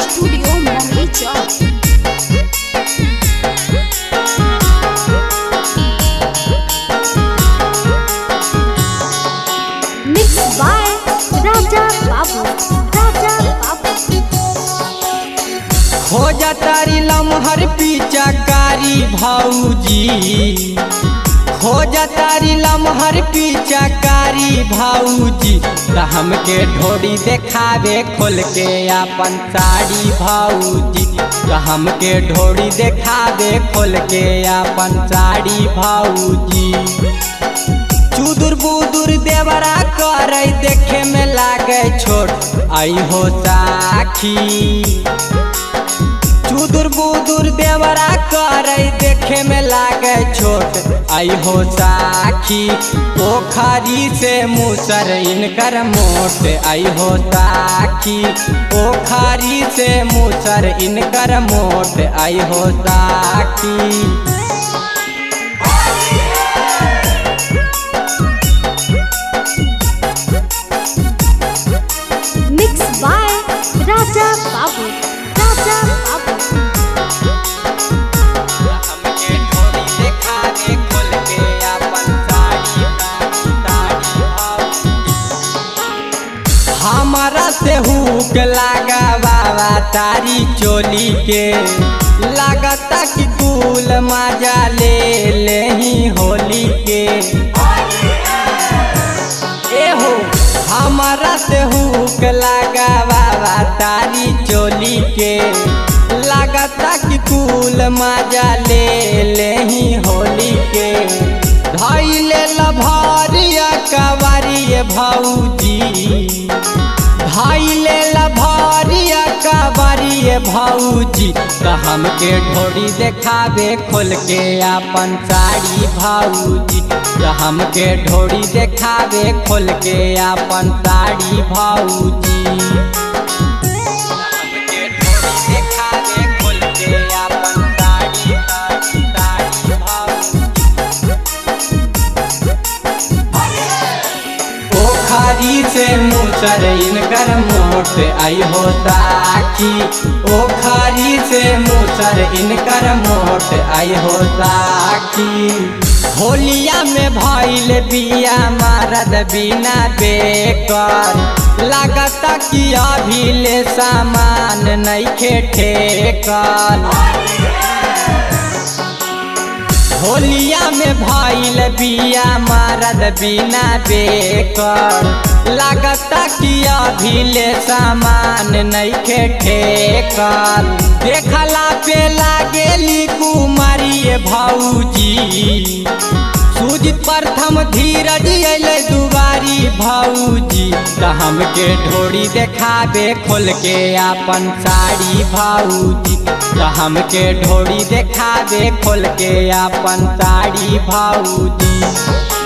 studio Mohani Chowk mix by Raja Babu Raja बाबू हो तारी लमहर पिचकारी भौजी हो तारी लमहर पिचकारी भौजी त हमके ढोरी देखावे खोल के अपन साड़ी भौजी त हमके ढोरी देखावे खोल के अपन साड़ी भौजी चुदुर बुदुर देवरा करे देखे में लागे छोट आई हो साखी चुदुर बुदुर देवरा करे देखे में लागे छोट आई हो साखी पोखरी से मुसर इनकर मोट आई हो साखी पोखरी से मुसर इनकर मोट आई हो साखी मिक्स बाय राजा बाबू राजा बाबू हमके ढोरी देखा दे खोल के अपन साड़ी साड़ी हमारा से हुक लागा बाबा तारी चोली के लागता कि कुल मजा ले ले ही होली के एहो हमारा से हुक लागा बाबा तारी चोली के लागता कि कुल मजा ले ले ही होली के धैले लभरिया कवरिए भौजी धैले लभरिया कवरिए भौजी त हमके ढोरी देखावे खोल के अपन साड़ी भौजी त हमके ढोरी देखावे खोल के अपन साड़ी भौजी हमके ढोरी देखावे खोल के अपन साड़ी साड़ी भौजी ओखरी से मुसर इनकर मोट आई हो साखी ओखरी से मुसर इनकर मोट आई हो साखी होलिया में भइल बिया मारद बिना बेकर लागता कि अभी ले सामान नइखे ठेकल होलिया में भइल बिया मारद बिना बेकर लागता कि अभी ले सामान नइखे ठेकल देखला पे लागेली कुमारी भौजी सूजित प्रथम धीरज अइले दुबारी भौजी त हमके ढोरी देखावे खोल के अपन साड़ी भौजी त हमके ढोरी देखावे खोल के अपन साड़ी भौजी